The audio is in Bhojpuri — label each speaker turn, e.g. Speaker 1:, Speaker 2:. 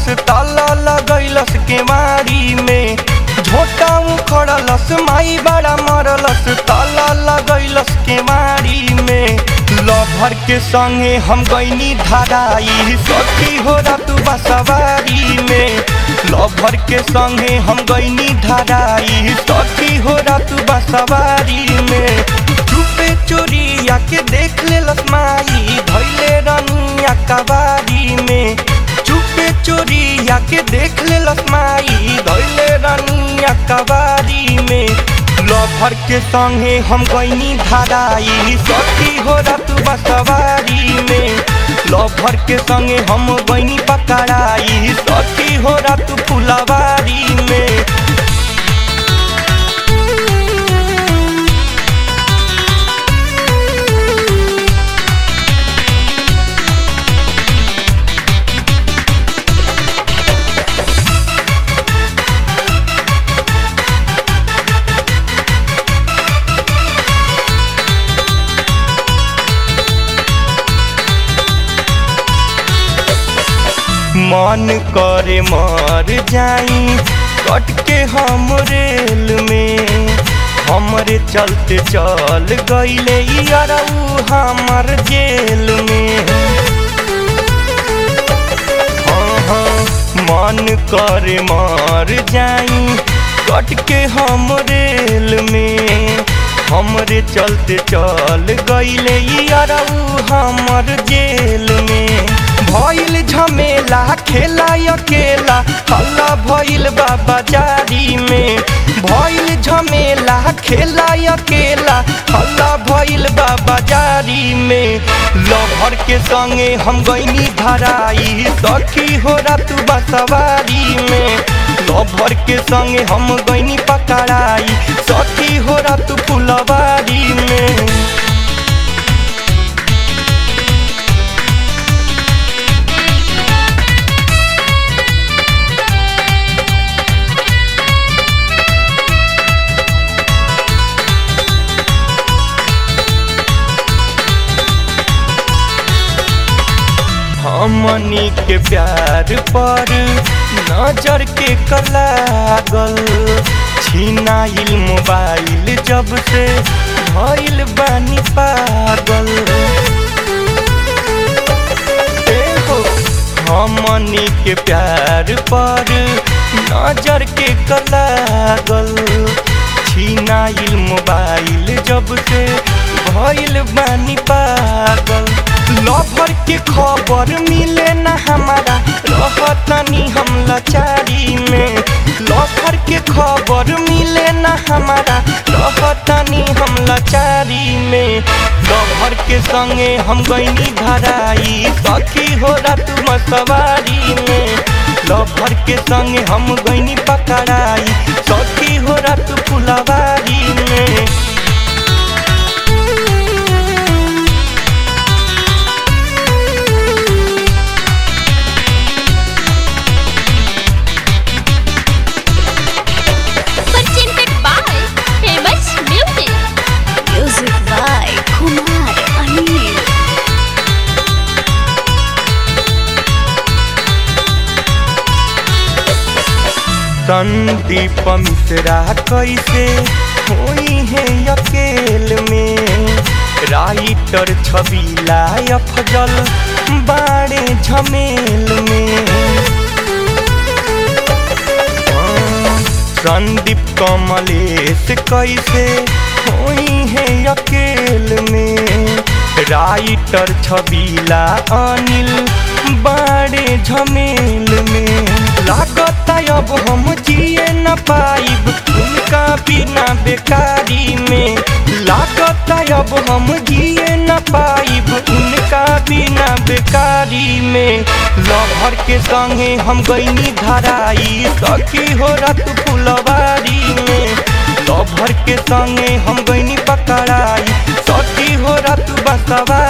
Speaker 1: उखड़लस ताला लगैलस केवारी में झोटा उखड़लस माई बड़ा मरलस ताला लगैलस केवारी में लभर के संगे हम गईनी धराई सखी हो रात बसवारी में लभर के संगे हम गईनी धराई सखी हो रात बसवारी में चुपे चोरिया के देख ले लसमाई धैले रनिया कबारी में चुपे चोरिया के देख ले लसमाई धैले रनिया कबारी में लभर के संगे हम गईनी धराई सखी हो रात बसवारी में लभर के संगे हम गईनी पकड़ाई सखी हो रात फुलवारी में मन करे मर जाई कट के हम रेल में हमरे चलते चल गईले यारऊ हमर जेल में हाँ हाँ मन करे मर जाई कट के हम रेल में हमरे चलते चल गईले यारऊ हमर जेल में भइल झमेला खेला अकेला हल्ला भइल बाबा जारी में भइल झमेला खेला अकेला हल्ला भइल बाबा जारी में लभर के संगे हम गईनी धराई सखी हो रात बसवारी में लभर के संगे हम गईनी पकड़ाई सखी हो रात फुलवारी में हमनी के प्यार पर नजर के कलागल छीनाइल मोबाइल जब से भइल बानी पागल ए हो हमनी के प्यार पर नजर के कलागल छीनाइल मोबाइल जब से भइल बानी पागल लभर के खबर मिले न हमारा रहतनी हम लाचारी में लभर के खबर मिले न हमारा रहतनी हम लाचारी में लभर के संगे हम गईनी धराई सखी हो रात मसवारी में लभर के संगे हम गईनी पकड़ाई सखी हो रात फुलवारी में
Speaker 2: presented by Famous Music.
Speaker 3: Music by Kumar Anil.
Speaker 1: Sandeep Mishra कैसे होई है अकेल में राइटर छबीला अफजल बाड़े झमेल में हाँ, संदीप कमलेश कैसे होई है अकेल में राइटर छबीला अनिल बाड़े झमेल में लागत अब हम जिए न पाइब उनका बिना बेकारी में लागत अब हम जिए न पाइब उनका बिना बेकारी में लभर के संगे हम गईनी धराई सखी हो रात फुलवारी में लभर के संगे हम गईनी पकड़ाई सखी हो रात बसवा